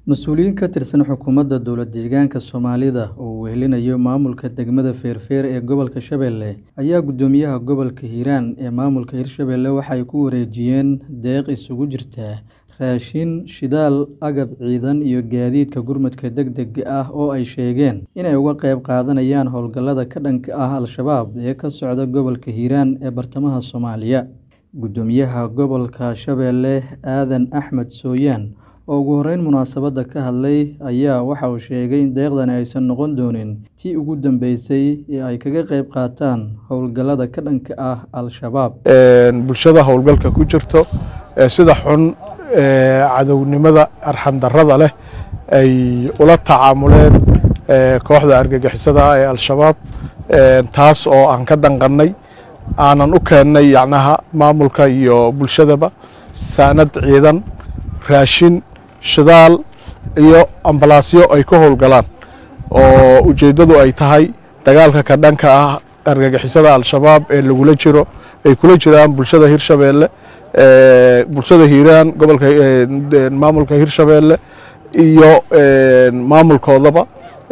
Mas'uuliyiin ka tirsan xukuumadda dowlad-deegaanka Soomaalida oo uu wehelinayo maamulka degmada Feerfeer ee gobolka Shabeelle ayaa guddoomiyaha gobolka Hiiraan ee maamulka Hirshabelle waxay ku wareejiyeen deeq isugu jirta raashin, shidaal, agab ciidan iyo gaadiidka gurmadka degdega ah oo ay sheegeen inay uga qayb qaadanayaan howlgallada ka dhanka ah Al-shabaab ee ka socda gobolka Hiiraan ee bartamaha Soomaaliya. Guddoomiyaha gobolka Shabeelle Aadan Axmed Sooyaan oo ugu horreyn munaasabadda ka hadlay ayaa waxa uu sheegay in deeqdani aysan noqon doonin tii ugu dambeysay ee ay kaga qayb qaataan howlgallada ka dhanka ah Al-shabaab. bulshada howlgalka ku jirto ee sida xun ee cadownimada arxan-darrada leh ay ula tacaamuleen ee kooxda argagixisada ah ee Al-shabaab taas oo aan ka danqannay aanan u keennay yacnaha maamulka iyo bulshadaba saanad ciidan raashin shidaal iyo ambalaasyo ay ka howlgalaan oo ujeeddadu ay tahay dagaalka ka dhanka ah argagixisada Al-shabaab ee lagula jiro ay kula jiraan bulshada Hirshabelle bulshada Hiiraan gobolka maamulka Hirshabelle iyo maamulkoodaba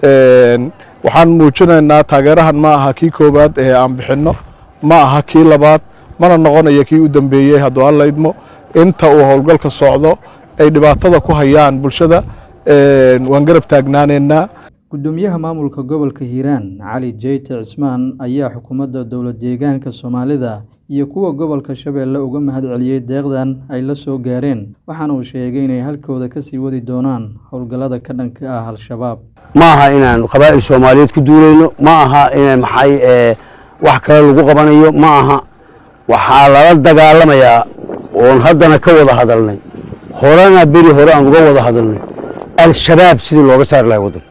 waxaan muujinaynaa taageerahan ma aha kii koowaad ee aan bixinno ma aha kii labaad mana noqonayo kii u dambeeyey hadduu alla idmo inta uu howlgalka socdo ay dhibaatada ku hayaan bulshada waan garab taagnaanaynaa Guddoomiyaha maamulka gobolka Hiiraan Cali Jeyte Cismaan ayaa xukuumadda dowlad-deegaanka Soomaalida iyo kuwa gobolka Shabeelle uga mahadceliyay deeqdan ay la soo gaareen waxaana uu sheegay inay halkooda ka sii wadi doonaan howlgallada ka dhanka ah Al-shabaab. ma aha inaan qabaa'il Soomaaliyeed ku duulayno ma aha in maxay wax kale lagu qabanayo ma aha waxaa lala dagaalamayaa oon haddana ka wada hadalnay horena beri hore aan uga wada hadalnay al-shabaab sidii looga saari lahay waddan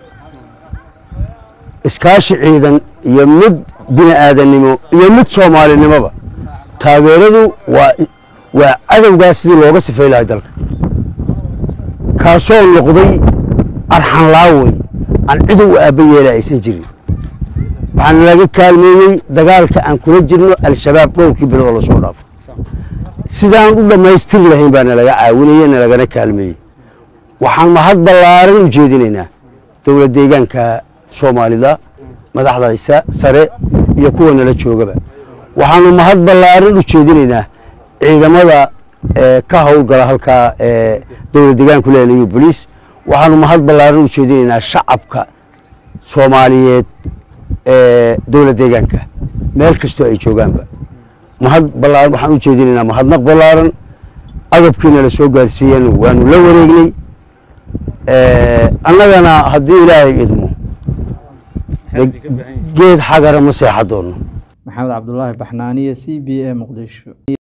iskaashi ciidan iyo mid bini aadannimo iyo mid soomaalinimoba taageeradu waa waa cadowgaas sidii looga sifay lahay dalka kaasoo noqday arxan laawey aan cid u aabba yeela aysan jirin waxaana laga kaalmeeyey dagaalka aan kula jirno al-shabaab dhowrkii bilood la soo dhaafo sidaan u dhammaystiri lahayn baa nalaga caawinaya nalagana kaalmeeyey waxaan mahad ballaaran u jeedinaynaa dowlad deegaanka soomaalida madaxdaysa sare iyo kuwa nala joogaba waxaanu mahad ballaaran u jeedinaynaa ciidamada ka howlgala halkaa dowlad deegaanku leelayo boliis waxaanu mahad ballaaran u jeedinaynaa shacabka soomaaliyeed ee dowlad deegaanka meel kastoo ay joogaanba mahad ballaaran waxaan u jeedinaynaa mahadnaq ballaaran agabkiina la soo gaarsiiyeen waanu la wareegnay annagana haddii ilaahay idmo geed xagara ma seexa doonno maxamed cabdulaahi baxnaaniye c b a muqdisho